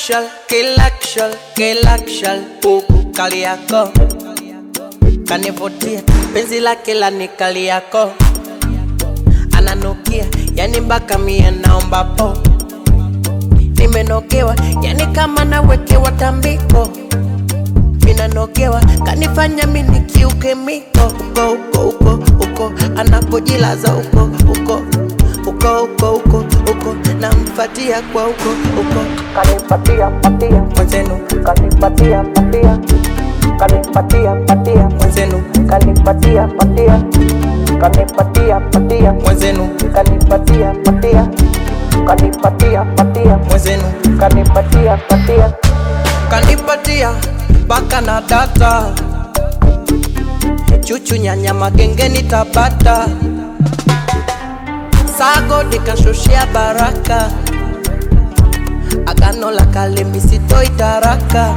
Kilakshal, kilakshal, kilakshal, huku kali yako kanivutia, penzi lake la nikali yako ananukia, yani mpaka mie naomba po, nimenokewa, yani kama nawekewa tambiko, minanogewa, kanifanya mini kiuke miko, uko uko uko uko, anapojilaza uko uko uko uko uko uko, namfatia kwa uko uko, kanipatia patia mwenzenu, kanipatia patia kanipatia patia mwenzenu, kanipatia patia kanipatia patia mwenzenu, kanipatia patia kanipatia patia mwenzenu, kanipatia patia kanipatia mpaka na data chuchu nyanya magengeni tabata sago nikashushia baraka agano la kale misitoi taraka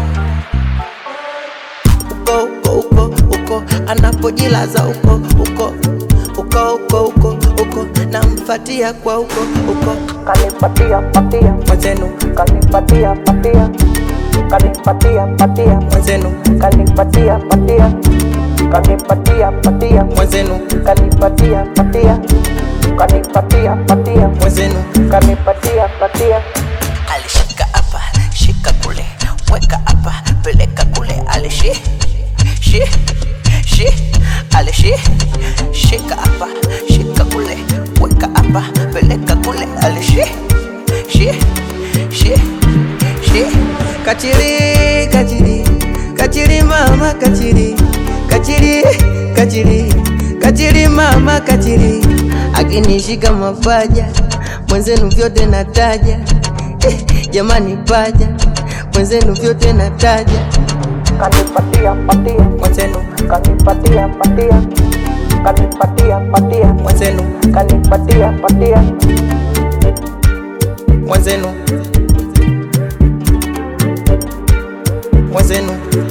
uko uko uko uko anapojilaza uko uko uko uko uko uko namfatia kwa uko uko kanipatia patia mwenzenu kanipatia patia kanipatia patia mwenzenu kanipatia patia kanipatia patia mwenzenu kanipatia patia kanipatia patia mwenzenu kanipatia patia alishika hapa shika kule weka hapa peleka kule alishi shi shi alishi shika hapa shika kule weka hapa peleka kule alishi shi shi shi kachiri kachiri kachiri mama kachiri kachiri kachiri kachiri mama kachiri akinishika mapaja mwenzenu vyote nataja eh, jamani paja mwenzenu vyote nataja kanipatia patia mwenzenu kanipatia patia kanipatia patia mwenzenu kanipatia patia mwenzenu mwenzenu